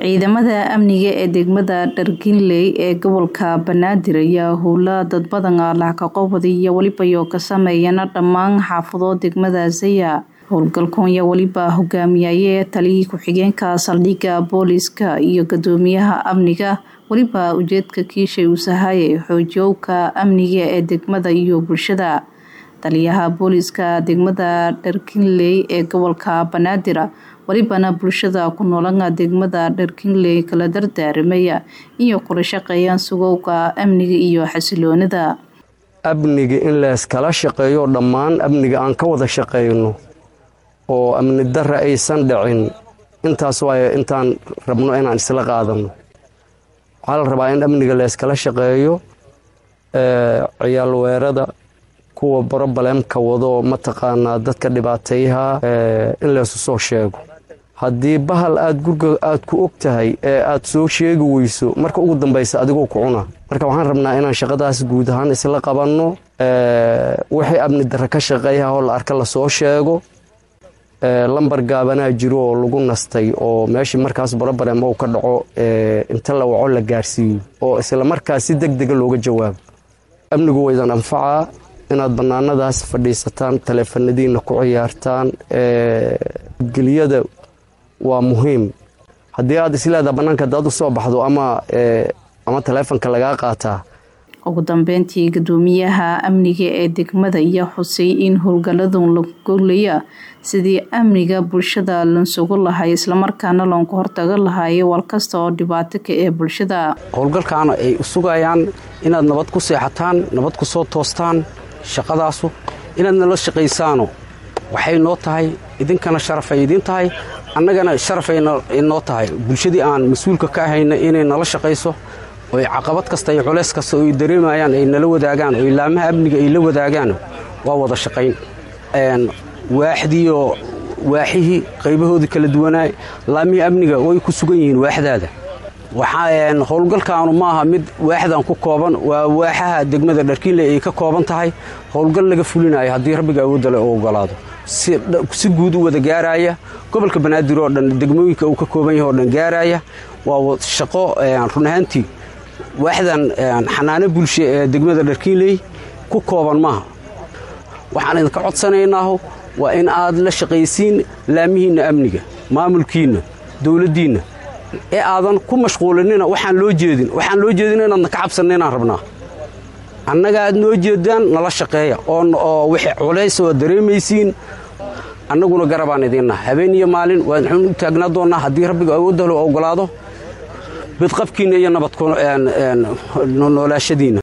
ciidamada amniga ee degmada dharkinley ee gobolka banaadir ayaa howla dad badan ah laxkaqowada iyo welibayo ka sameeyana dhammaan xaafado degmada zaya howlgalkan ayaa weliba hogaamiyaye taliyii ku-xigeenka saldhigga booliska iyo gudoomiyaha amniga weliba ujeedka kiishay uu sahayay xoojiyowka amniga ee degmada iyo bulshada taliyaha booliska degmada dharkinley ee gobolka banaadir welibana bulshada ku noolana degmada dharkinley kala dardaaramaya iyo kula shaqeeyaan sugowga amniga iyo xasiloonida amniga in layskala shaqeeyo dhammaan amniga aan ka wada shaqeyno oo amni darra aysan dhicin intaas waayo intaan rabno inaan isla qaadano waxaa la rabaa in amniga layskala shaqeeyo ciyaal weerada kuwa brobaleemka wado mataqaanaa dadka dhibaateeyaha in laysu soo sheego haddii bahal aad gurga aad ku og tahay ee aad soo sheegi weyso marka ugu dambaysa adigoo ku cuna marka waxaan rabnaa inaan shaqadaas guud ahaan isla qabanno wixii amni darre ka shaqeeyaha oo la arka lasoo sheego lambar gaabanaa jiro oo lagu nastay oo meeshii markaas brobalem ou ka dhaco inta la waco la gaarsiiyo oo isla markaas si deg dega looga jawaabo amnigu waydan anfacaa inaad bannaanadaas fadhiisataan taleefanadiina ku ciyaartaan geliyada waa muhiim haddii aad isleedaha bannaanka hadaad u soo baxdo ama ama taleefonka lagaa qaataa ugu dambeyntii gudoomiyaha amniga ee degmada ayaa xusay in howlgaladun la golaya sidii amniga bulshada lansugu lahay islamarkaana loonka hortaga lahayo walkasta oo dhibaato ka ee bulshada howlgalkaana ay sugayaan inaad nabad ku seexataan nabad ku soo toostaan shaqadaasu inaad nala shaqaysaano waxay noo tahay idinkana sharafay idiin tahay annagana sharafay noo tahay bulshadii aan mas-uulka ka ahayna inay nala shaqayso oy caqabad kasta iyo culays kasta oy dareemayaan ay nala wadaagaan oo ilaamaha amniga ay la wadaagaan waa wada shaqayn waaxdiioo waaxihii qaybahoodii kala duwanaa laamihii amniga way ku sugan yihiin waaxdaada howlgalkaanu ma aha mid waaxdan ku kooban waa waaxaha degmada dharkiinley ay ka kooban tahay howlgal laga fulinayo haddii rabbiga awoodale u ogolaado si guud u wada gaaraya gobolka banaadir oo dhan degmooyinka uu ka kooban yahay oo dhan gaaraya waa shaqo run ahaantii waaxdan xanaano bulsho ee degmada dharkiinley ku kooban maaha waxaan idinka codsanaynaahu waa in aad la shaqaysiin laamihiinna amniga maamulkiinna dowladdiinna ee aadan ku mashquulinina waxaan loo jeedin waxaan loo jeedin inaadna ka cabsanna inaan rabnaa annaga aad noo jeedaan nala shaqeeya oo wixii culays oo dareemaysiin annaguna garabaan idiinnaha habeen iyo maalin waxaan u taagnaa doonnaa haddii rabbiga awoodda lo ogolaado bidqabkiinna iyo nabad noolaashadiinna